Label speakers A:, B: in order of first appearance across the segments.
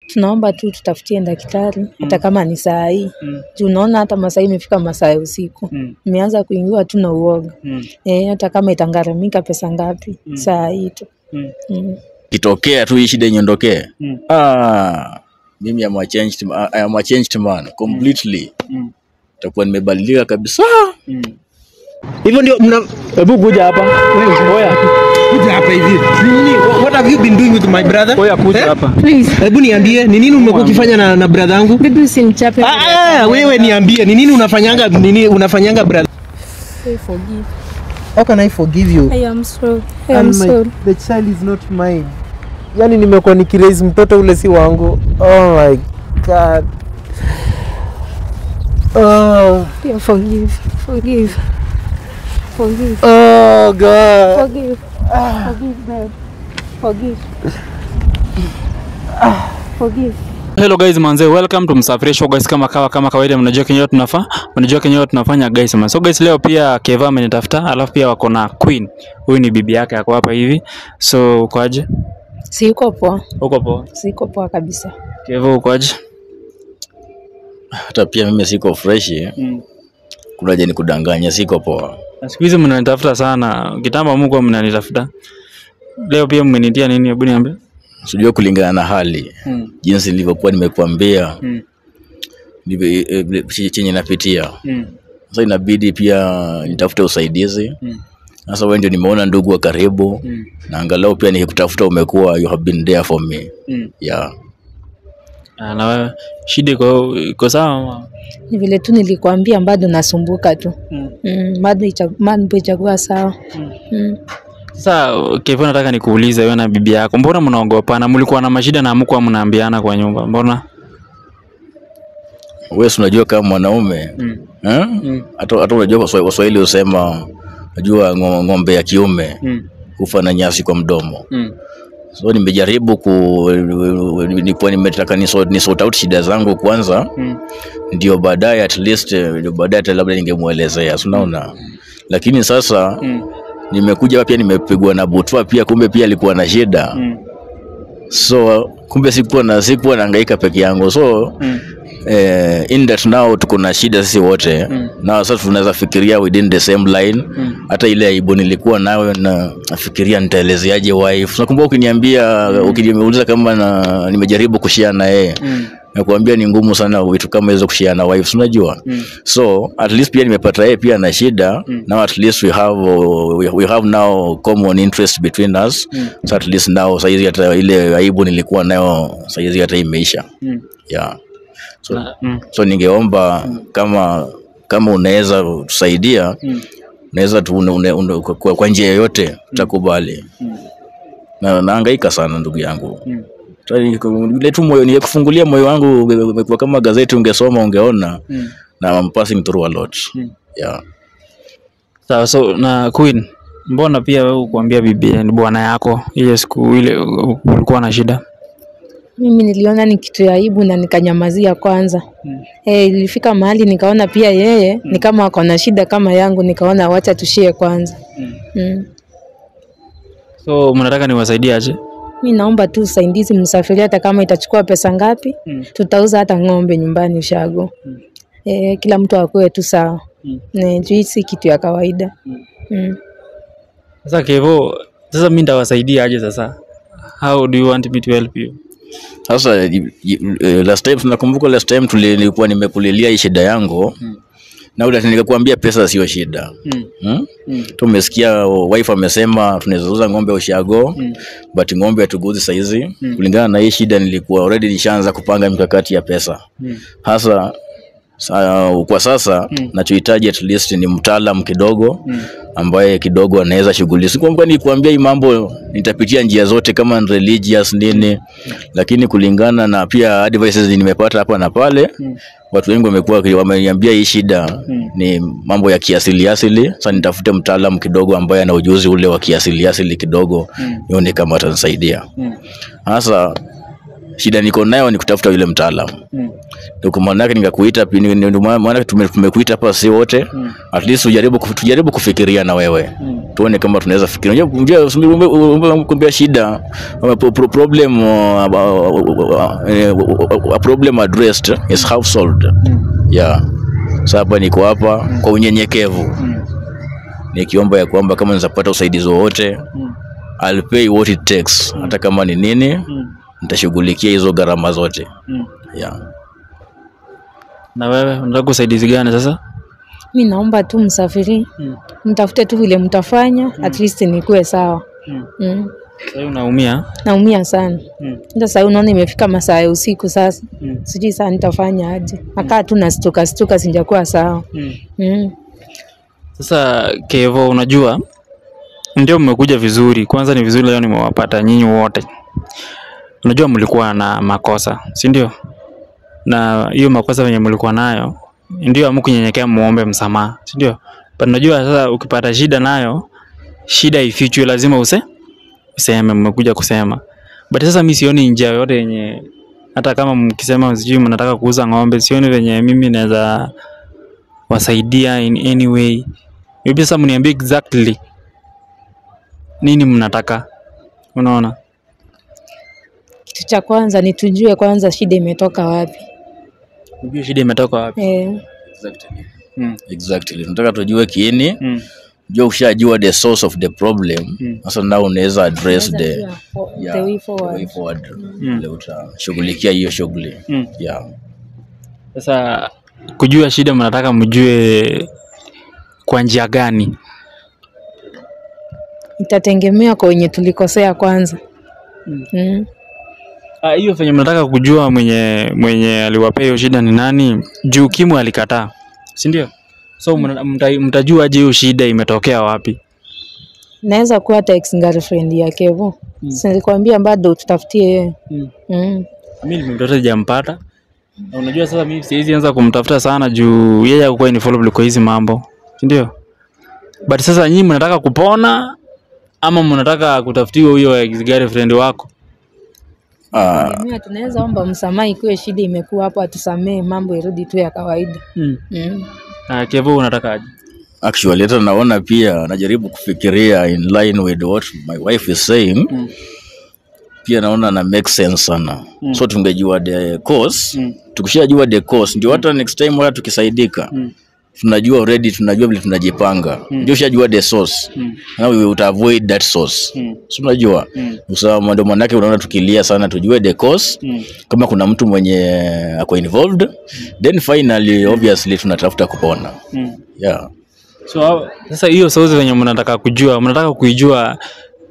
A: tunaomba tu tutafutie daktari hata kama ni saa hii
B: Mm.
A: juu unaona hata masaa hii imefika masaa ya usiku
B: Mm.
A: imeanza kuingiwa tu na uoga
B: Mm.
A: eh, hata kama itangharamika pesa ngapi saa hii tu
B: Mm.
A: mm.
C: kitokea tu hii shida inyondokee
B: Mm.
C: ah, mimi am a changed, ma- I am a changed man completely
B: Mm.
C: takuwa nimebadilika kabisa
B: Mm. Hivyo ndio mna hebu kuja hapa. Oya,
D: Kuja hapa hivi. Ni nini? What have you been doing with my brother?
B: oya kuja
D: Eh?
B: hapa.
E: Please,
D: Hebu niambie ni nini umekuwa ukifanya na, na brother yangu?
E: bibi usimchape.
D: Ah, ah, wewe niambie ni nini unafanyanga nini unafanyanga brother?
E: I forgive.
D: How can I forgive you?
E: I am sorry. I am
D: And my-
E: sorry.
D: The child is not mine. Yaani nimekuwa nikiraise mtoto ule si wangu. Oh my god. Oh,
E: Yeah, forgive. Forgive. Forgive.
D: oh god.
E: Forgive. Forgive, babe. Forgive. Forgive.
B: Hello guys manze, welcome to Msafiri Show guys. Kama kawa kama kawaida, mnajua kenyewe tunafaa, mnajua kenyewe tunafanya guys man. So guys, leo pia Keva amenitafuta, alafu pia wako na Queen. Huyu ni bibi yake ako hapa hivi. So ukoaje?
A: siko poa
B: Uko poa?
A: siko poa kabisa
B: Keva ukoaje?
C: hata pia mimi siko freshi
B: Mm.
C: kunaje ni kudanganya siko poa
B: Na siku hizi mnanitafuta sana. Kitambo mko mnanitafuta. Leo pia mmenitia nini? Hebu niambie.
C: sijua kulingana na hali
B: Mm.
C: jinsi nilivyokuwa nimekuambia
B: Mm.
C: ndivyo eh, eh, ch- chenye napitia
B: Mm.
C: sasa inabidi pia nitafute usaidizi
B: Mm.
C: sasa wewe ndio nimeona ndugu wa karibu
B: Mm.
C: na angalau pia nikikutafuta umekuwa you have been there for me
B: Mm.
C: yeah
B: Ah, na wewe shida iko iko sawa ama?
A: ni vile tu nilikwambia bado nasumbuka tu
B: Mm.
A: mm, bado icha- mambo ichakuwa sawa
B: Mm.
A: mm.
B: Sasa Kevo, nataka nikuulize wewe na bibi yako, mbona mnaogopana? Mlikuwa na mashida na hamkuwa mnaambiana kwa nyumba, mbona?
C: wewe si unajua kama mwanaume
B: Mm.
C: eh?
B: Mm.
C: hata hata unajua Waswa- waswahili husema najua ngo- ng'ombe ya kiume
B: Mm.
C: hufa na nyasi kwa mdomo
B: Mm.
C: so nimejaribu ku nikuwa nimetaka niso- nisort out shida zangu kwanza
B: Mm.
C: ndio baadaye at least eh, ndio baadaye hata labda ningemwelezea si unaona lakini sasa
B: Mm.
C: nimekuja hapa pia nimepigwa na butwa pia kumbe pia alikuwa na shida
B: Mm.
C: so kumbe sikuwa na sikuwa nahangaika peke yangu so
B: Mm.
C: eh, in that now tuko na shida sisi wote
B: Mm.
C: na sasa tunaweza fikiria within the same line
B: Mm.
C: hata ile aibu nilikuwa nayo na nafikiria nitaelezeaje wife nakumbuka ukiniambia ukiniuliza kama na, nimejaribu kushia na yeye
B: Mm.
C: nakuambia ni ngumu sana vitu kama hizo kushia na wife unajua
B: Mm.
C: so at least pia nimepata yeye pia na shida
B: Mm.
C: now at least we have uh, we, we have now common interest between us
B: Mm.
C: so at least now saizi hata ile aibu nilikuwa nayo saizi hata imeisha
B: Mm.
C: yeah so,
B: Na- Mm.
C: so ningeomba kama kama unaweza tusaidia
B: Mm.
C: unaweza tu une, une, une, kwa, kwa njia yoyote tutakubali
B: Mm.
C: na naangaika sana ndugu yangu
B: Mm.
C: Sasa ni- ile tu moyo ningekufungulia moyo wangu umekuwa kama gazeti ungesoma ungeona
B: Mm.
C: na I'm passing through a lot
B: Mm.
C: yeah
B: Sawa, so na Queen, mbona pia wewe kuambia bibi ni bwana yako ile siku ile u- ulikuwa na shida?
A: mimi niliona ni kitu ya aibu na nikanyamazia kwanza
B: Mm.
A: Eh, ilifika mahali nikaona pia yeye ni kama ako na shida kama yangu nikaona wacha tushie kwanza
B: Mm.
A: mm.
B: So mnataka niwasaidie aje?
A: mi naomba tu usaidizi msafiri hata kama itachukua pesa ngapi
B: Mm.
A: tutauza hata ng'ombe nyumbani ushago
B: Mm.
A: eh, kila mtu akuwe tu sawa
B: Mm.
A: Ne, juu hii si kitu ya kawaida
B: Mm.
A: mm.
B: Sasa Kevo, sasa mimi ndawasaidia aje sasa? How do you want me to help you?
C: sasa i- i- eh, last time tunakumbuka last time tuli- nilikuwa nimekulilia hii shida yangu
B: Mm.
C: na ule nikakwambia pesa sio shida
B: Mm.
C: hmm?
B: Mm.
C: tumesikia wife amesema tunaweza uza ng'ombe ushago
B: Mm.
C: but ng'ombe hatuguzi saizi
B: Mm.
C: kulingana na hii shida nilikuwa already nishaanza kupanga mikakati ya pesa
B: Mm.
C: hasa sa, kwa sasa
B: Mm.
C: nachohitaji at least ni mtaalam kidogo
B: Mm.
C: ambaye kidogo anaweza shughuli sikwamba nikuambia hii mambo nitapitia njia zote kama ni religious nini lakini kulingana na pia advices nimepata hapa na pale
B: Mm.
C: watu wengi wamekuwa wameniambia hii shida
B: Mm.
C: ni mambo ya kiasili asili sasa nitafute mtaalam kidogo ambaye ana ujuzi ule wa kiasili asili kidogo
B: Mm.
C: nione kama atanisaidia
B: Mm.
C: hasa shida niko nayo ni kutafuta yule mtaalamu
B: Mm.
C: ndio kwa maana yake nikakuita pi- ni- ndio maana maana tume- tumekuita hapa si wote at least tujaribu kuf- tujaribu kufikiria na wewe tuone kama tunaweza fikiria unajua unajua kumbia shida uh, pro- pro- problem uh, uh, a problem addressed is half solved yeah sasa hapa niko hapa kwa unyenyekevu nikiomba ya kwamba kama nizapata usaidizi wowote I'll pay what it takes hata kama ni nini nitashughulikia hizo gharama zote yeah.
B: Na wewe unataka usaidizi gani sasa?
A: mi naomba tu msafiri
B: Mm.
A: mtafute tu vile mtafanya at least nikuwe sawa
B: Mm.
A: mm.
B: Sasa unaumia?
A: naumia sana
B: Mm.
A: hata sahii unaona imefika masaa ya usiku sasa
B: Mm.
A: sijui saa nitafanya aje nakaa tu nastuka stuka sijakuwa sawa
B: Mm.
A: mm.
B: Sasa Kevo, unajua ndio mmekuja vizuri. Kwanza ni vizuri leo nimewapata nyinyi wote. Unajua mlikuwa na makosa, si ndio? Na hiyo makosa venye mlikuwa nayo ndio hamkunyenyekea muombe msamaha, si ndio? But unajua sasa ukipata shida nayo, shida ifichwe, lazima use useme, mmekuja kusema. But sasa mi sioni njia yoyote yenye hata kama mkisema sijui mnataka kuuza ng'ombe, sioni venye mimi naweza wasaidia in any way. Maybe sasa mniambie exactly nini mnataka. Unaona?
A: kitu cha kwanza ni tujue kwanza shida imetoka wapi
B: Unajua shida imetoka wapi?
A: eh,
C: Exactly.
B: Mm.
C: Exactly. Tunataka tujue kiini
B: Mm.
C: jua ushajua the source of the problem
B: Mm.
C: sasa now unaweza address the,
A: Unaweza jua
C: yeah,
A: the way
C: the
A: forward.
C: way forward vile utashughulikia hiyo shughuli
B: Mm.
C: yeah.
B: Sasa kujua shida mnataka mjue kwa njia gani?
A: itategemea kwa wenye tulikosea kwanza mm.
B: Ah, hiyo venye mnataka kujua mwenye mwenye aliwapea hiyo shida ni nani? Juu Kimwe alikataa, si ndio? So mna- mta, mtajua aje hiyo shida imetokea wapi?
A: naweza kuwa hata ex girlfriend ya Kevo mm. silikwambia bado tutafutie yeye
B: Mm.
A: mm.
B: Mimi nimemtafuta sijampata. Na unajua sasa mimi siwezi anza kumtafuta sana juu yeye hakuwa involved kwa hizi mambo. Si ndio? But sasa nyinyi mnataka kupona ama mnataka kutafutiwa huyo ex girlfriend wako?
C: Ah,
A: Tegemea, tunaweza omba msamaha ikiwa shida imekuwa hapo, atusamee mambo irudi tu ya kawaida
B: Mm.
A: mm.
B: Ah, Kevo unataka aje?
C: actually hata naona pia najaribu kufikiria in line with what my wife is saying
B: Mm.
C: pia naona na make sense sana so tungejua the cause
B: Mm.
C: tukishajua the cause ndio hata next time hata tukisaidika
B: Mm.
C: tunajua already tunajua vile tunajipanga ndio ushajua the source
B: Mm.
C: now we would avoid that source
B: Mm.
C: so unajua
B: Mm.
C: usawa ndio manake unaona tukilia sana tujue the cause
B: Mm.
C: kama kuna mtu mwenye ako involved then finally obviously tunatafuta kupona
B: Mm.
C: yeah
B: So hao- sasa hiyo source venye mnataka kujua, mnataka kuijua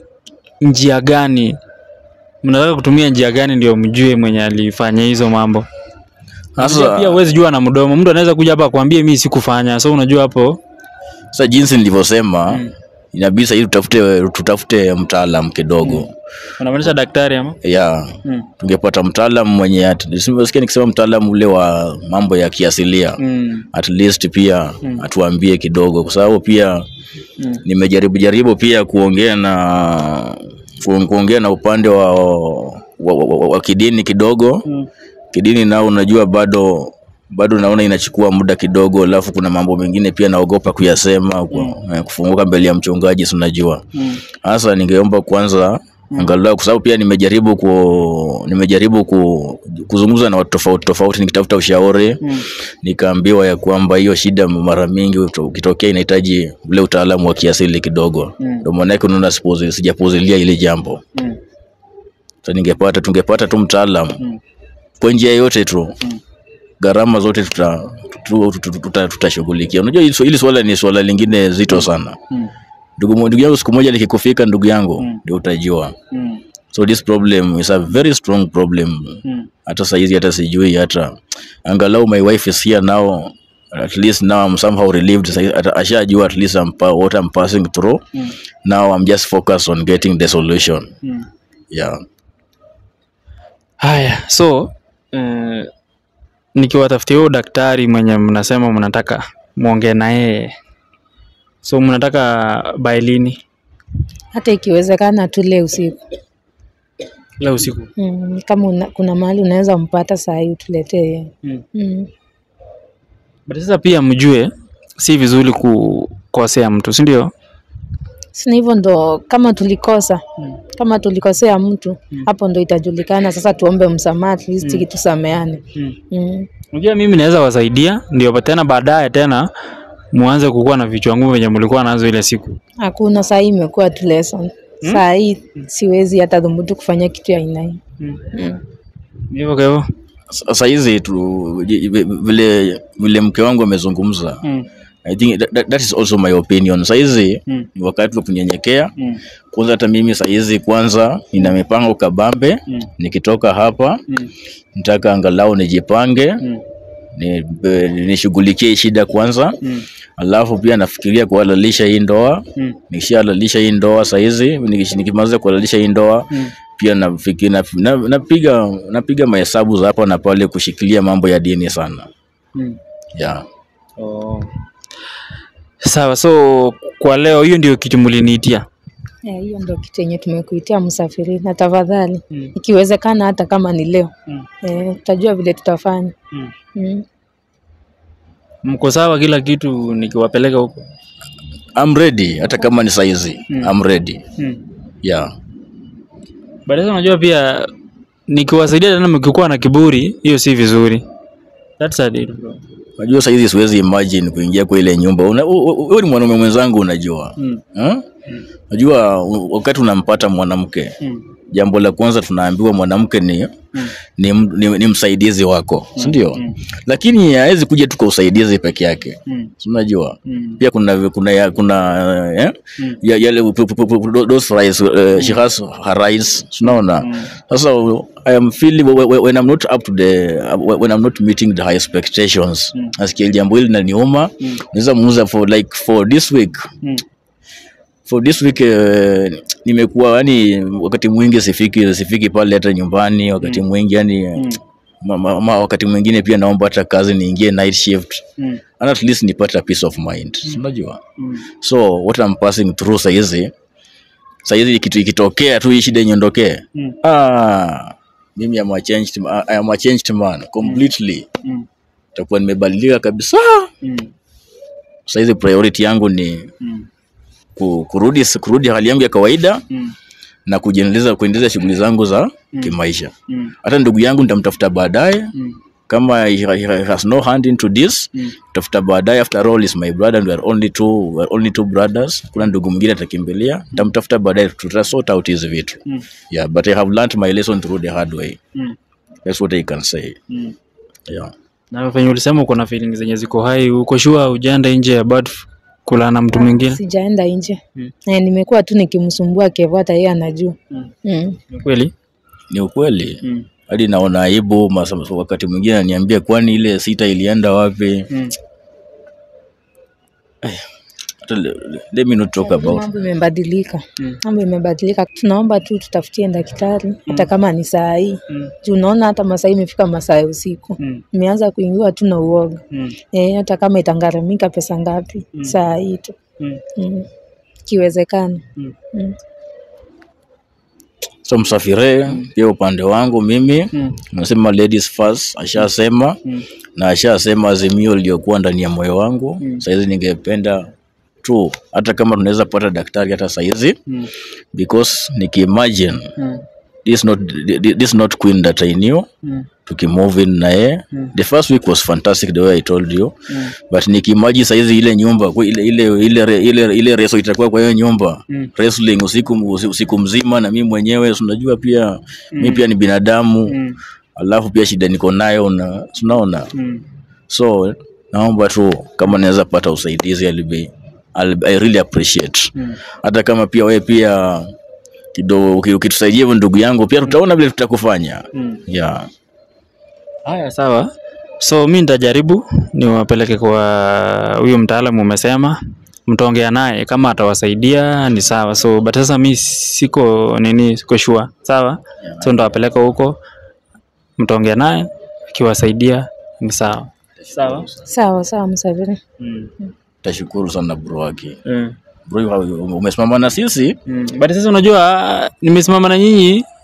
B: njia gani? Mnataka kutumia njia gani ndio mjue mwenye alifanya hizo mambo? Unajua
C: sasa
B: pia huwezi jua na mdomo. Mtu anaweza kuja hapa akwambie mimi sikufanya. So unajua hapo
C: sasa jinsi nilivyosema inabidi sahii tutafute tutafute mtaalam kidogo
B: unamaanisha daktari ama?
C: yeah
B: Mm.
C: tungepata mtaalam mwenye at- nimesikia nikisema mtaalam ule wa mambo ya kiasilia
B: Mm.
C: at least pia atuambie kidogo kwa sababu pia
B: Mm.
C: nimejaribu jaribu pia kuongea na ku- kuongea na upande wa, wa, wa, wa, wa kidini kidogo
B: Mm.
C: kidini nao unajua bado bado naona inachukua muda kidogo alafu kuna mambo mengine pia naogopa kuyasema kwa, eh, kufunguka mbele ya mchungaji si unajua
B: Mm.
C: hasa ningeomba kwanza angalau kwa sababu pia nimejaribu ku, nimejaribu ku, kuzungumza na watu tofauti tofauti nikitafuta ushauri
B: Mm.
C: nikaambiwa ya kwamba hiyo shida mara mingi uto- ukitokea inahitaji ule utaalamu wa kiasili kidogo
B: Mm.
C: ndio maanake unaona sipuzi- sijapuzilia ile jambo
B: Mm.
C: so ningepata tungepata tu mtaalamu
B: Mm.
C: kwa njia yote tu gharama zote tutashughulikia tuta, tuta, tuta, tuta tutashughulikia. unajua hili swa- hili swala ni swala lingine zito sana
B: Mm.
C: ndugu mo- ndugu yangu siku moja likikufika ndugu yangu
B: Mm.
C: ndio utajua
B: Mm.
C: so this problem is a very strong problem
B: Mm.
C: hata saizi hata sijui hata angalau my wife is here now at least now I'm somehow relieved Saizi ata- ashajua at least I'm, pa- what I'm passing through
B: Mm.
C: now I'm just focused on getting the solution
B: Mm.
C: yeah
B: Haya, so eh, nikiwatafutia huyo daktari mwenye mnasema mnataka muongee na yeye, so mnataka by lini?
A: hata ikiwezekana tu leo usiku
B: leo usiku
A: mm, kama una, kuna mahali unaweza mpata saa hii utuletee
B: mm.
A: mm.
B: but sasa pia mjue si vizuri kukosea mtu si ndio
A: sina hivyo ndo kama tulikosa
B: Mm.
A: kama tulikosea mtu
B: Mm.
A: hapo ndo itajulikana sasa tuombe msamaha at least
B: Mm.
A: tusameane
B: mm.
A: mm.
B: unajua mimi naweza wasaidia ndio tena baadaye tena muanze kukuwa na vichwa ngumu venye mlikuwa nazo ile siku
A: hakuna saa hii imekuwa tu lesson saa hii siwezi hata dhubutu kufanya kitu ya aina hii
B: mm.
A: mm.
B: hivyo kwa hivyo
C: Sa- Saizi tu ji- vile vile mke wangu amezungumza
B: mm.
C: I think that, that, that is also my opinion. Saizi
B: Mm.
C: ni wakati wa kunyenyekea.
B: Mm.
C: Kwanza hata mimi saizi kwanza nina mipango kabambe.
B: Mm.
C: Nikitoka hapa
B: Mm.
C: nitaka angalau nijipange
B: Mm.
C: ni- be- nishughulikie shida kwanza,
B: Mm.
C: alafu pia nafikiria kuhalalisha hii ndoa.
B: Mm.
C: Nikishahalalisha hii ndoa saizi, nikish- nikimaliza kuhalalisha hii ndoa
B: Mm.
C: pia nafikiri na, na, napiga napiga mahesabu za hapa na pale kushikilia mambo ya dini sana
B: Mm.
C: yeah.
B: Oh. Sawa, so kwa leo hiyo ndio kitu mliniitia.
A: Eh, hiyo ndo kitu yenye tumekuitia msafiri na tafadhali
B: Mm.
A: ikiwezekana hata kama ni leo
B: Mm.
A: eh, tutajua vile tutafanya
B: Mm.
A: mm.
B: Mko sawa kila kitu nikiwapeleka huko?
C: I'm ready hata kama ni saizi
B: Mm.
C: I'm ready
B: Mm.
C: yeah.
B: But sasa unajua pia nikiwasaidia tena mkikuwa na kiburi, hiyo si vizuri. That's a deal, bro.
C: Unajua saizi siwezi imagine kuingia kwa ile nyumba. Una- u- u- Wewe ni mwanaume mwenzangu unajua.
B: Mm.
C: Hmm? Unajua u- wakati unampata mwanamke,
B: Mm.
C: jambo la kwanza tunaambiwa mwanamke ni
B: Mm.
C: ni, m- ni, ni msaidizi wako, si ndio?
B: Mm.
C: Lakini hawezi kuja tu kwa usaidizi peke yake.
B: Mm.
C: Si unajua?
B: Mm.
C: Pia kuna kuna ya- kuna eh?
B: Mm.
C: ya- yale pu- pu- pu- pu- those rights uh, she has her rights. Si Unaona?
B: Mm.
C: Sasa I am feeling when when I'm not up to the when I'm not meeting the high expectations.
B: Mm.
C: Nasikia jambo hili linaniuma.
B: Mm.
C: Naweza muuza for like for this week.
B: Mm.
C: For this week uh, nimekuwa yani wakati mwingi sifiki sifiki pale hata nyumbani wakati mwingi yani
B: Mm.
C: ma, ma, ma, wakati mwingine pia naomba hata kazi niingie night shift
B: Mm.
C: and at least nipate a peace of mind. Unajua?
B: Mm.
C: So what I'm passing through saizi saizi kitu ikitokea tu hii shida inyondokee
B: Mm.
C: ah, mimi am a changed, I am a changed man completely
B: Mm.
C: takuwa nimebadilika kabisa
B: Mm.
C: saizi priority yangu ni
B: Mm.
C: ku- kurudi kurudi hali yangu ya kawaida
B: Mm.
C: na kujiendeleza kuendeleza shughuli zangu za kimaisha
B: Mm.
C: hata ndugu yangu nitamtafuta baadaye
B: Mm.
C: kama he, he has no hand into this
B: Mm.
C: tafuta baadaye after all is my brother and we are only two, we are only two brothers kuna ndugu mwingine atakimbilia nitamtafuta baadaye tuta sort out hizi vitu
B: Mm.
C: yeah but i have learned my lesson through the hard way
B: Mm.
C: that's what i can say
B: Mm.
C: yeah
B: Na venye ulisema uko na feelings zenye ziko hai, uko sure hujaenda nje ya bad kula na mtu mwingine?
A: sijaenda nje
B: Mm.
A: eh, nimekuwa tu nikimsumbua Kevo hata yeye anajua
B: Mm.
A: mm.
B: Ni kweli?
C: ni ukweli
B: Mm.
C: hadi naona aibu masa- wakati mwingine ananiambia kwani ile sita ilienda wapi
B: Mm.
C: Hata le- let me not talk about
A: mambo imebadilika
B: Mm.
A: mambo imebadilika tunaomba tu tutafutie daktari hata kama ni saa hii
B: Mm.
A: juu unaona hata masaa hii imefika masaa ya usiku
B: Mm.
A: imeanza kuingiwa tu na uoga
B: Mm.
A: eh, hata kama itangharamika pesa ngapi saa hii tu
B: Mm.
A: mm. ikiwezekana
B: Mm.
A: mm.
C: so msafire pia upande wangu mimi
B: Mm.
C: nasema ladies first ashasema
B: Mm.
C: na ashasema azimio iliyokuwa ndani ya moyo wangu
B: Mm.
C: saizi ningependa tu hata kama tunaweza pata daktari hata saizi
B: Mm.
C: because nikiimagine
B: Mm.
C: this not this not queen that i knew
B: Mm.
C: tukimove in na yeye
B: Mm.
C: the first week was fantastic the way i told you
B: Mm.
C: but nikiimagine saizi ile nyumba kwa ile ile ile re- ile, ile reso itakuwa kwa hiyo nyumba
B: Mm.
C: wrestling usiku usi- usiku mzima na mimi mwenyewe si unajua pia mi pia ni binadamu
B: Mm.
C: alafu pia shida niko nayo na si unaona
B: Mm.
C: so naomba tu kama naweza pata usaidizi I'll be, I'll, I really appreciate
B: Mm.
C: hata kama pia wewe pia kidogo uki- ukitusaidia hivyo ndugu yangu pia tutaona vile tutakufanya
B: Mm.
C: yeah.
B: Haya, sawa. So mi nitajaribu niwapeleke kwa huyo mtaalamu umesema, mtaongea naye kama atawasaidia ni sawa. So but sasa mi siko nini, siko sure. Sawa, so ndawapeleka huko, mtaongea naye, akiwasaidia ni sawa. Sawa.
A: sawa sawa msafiri
B: Mm.
C: tashukuru sana bro wake
B: Mm.
C: bro you have- umesimama na sisi
B: Mm. But sasa unajua nimesimama na nyinyi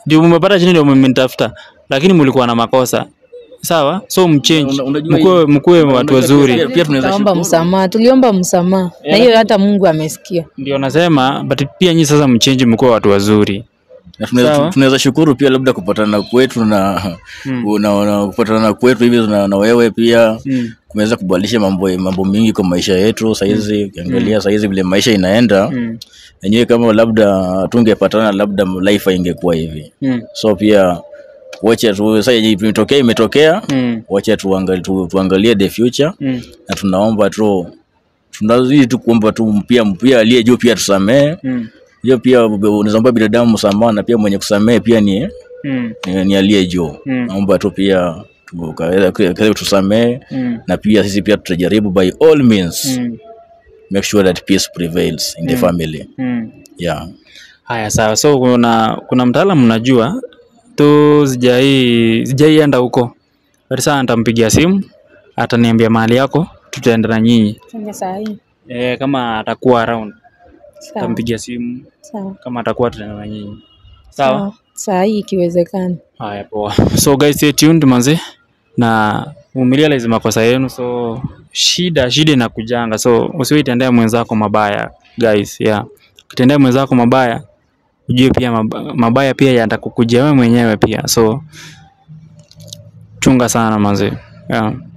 B: ndio mmepata chini ndio mmenitafuta lakini mlikuwa na makosa sawa so mchange
C: Una- unajua
B: mkuwe
C: hii-
B: mkuwe
C: unajua
B: watu
C: pia-
B: wazuri
C: pia- pia tunaweza
A: Tukaomba
C: shukuru.
A: msamaha, tuliomba msamaha na hiyo hata Mungu amesikia.
B: ndio nasema but pia nyinyi sasa mchange mkuwe watu wazuri
C: Na tunaweza-
B: Sawa.
C: tunaweza shukuru pia labda kupatana kwetu na,
B: Mm.
C: na, na kupatana kwetu hivi na, na wewe pia
B: mm.
C: kumeweza kubadilisha mambo mambo mingi kwa maisha yetu saizi ukiangalia saizi vile maisha inaenda
B: Mm.
C: yenyewe kama labda tungepatana labda life ingekuwa hivi
B: Mm.
C: so pia wacha tu sasa yenye imetokea imetokea
B: Mm.
C: wacha tuangalie, tu, tuangalie the future
B: Mm.
C: na tunaomba tu tunazidi tu kuomba tu pia pia aliye juu pia tusamee
B: Mm.
C: hiyo pia unaomba binadamu msamaha na pia mwenye kusamee pia ni,
B: Mm.
C: ni, ni aliye juu
B: Mm.
C: naomba tu pia tu- kaweza- kaweza tusamee
B: Mm.
C: na pia sisi pia tutajaribu by all means
B: Mm.
C: make sure that peace prevails in the family
B: Mm.
C: yeah
B: Haya, sawa. So kuna kuna mtaalamu najua tu sijai sijaienda huko, but sasa nitampigia simu, ataniambia mahali yako, tutaenda na nyinyi
A: Sasa saa hii.
B: e, kama atakuwa around,
A: Sawa.
B: nitampigia simu
A: Sawa.
B: kama atakuwa, tutaenda na nyinyi sawa.
A: Sawa. Saa hii ikiwezekana.
B: Haya, poa. So guys, stay tuned manze, na umerealize makosa yenu, so shida shida inakujanga, so usiwaitendea mwenzako mabaya guys, yeah. Ukitendea mwenzako mabaya ujue pia mab- mabaya pia yatakukujia wewe mwenyewe pia, so chunga sana manze, yeah.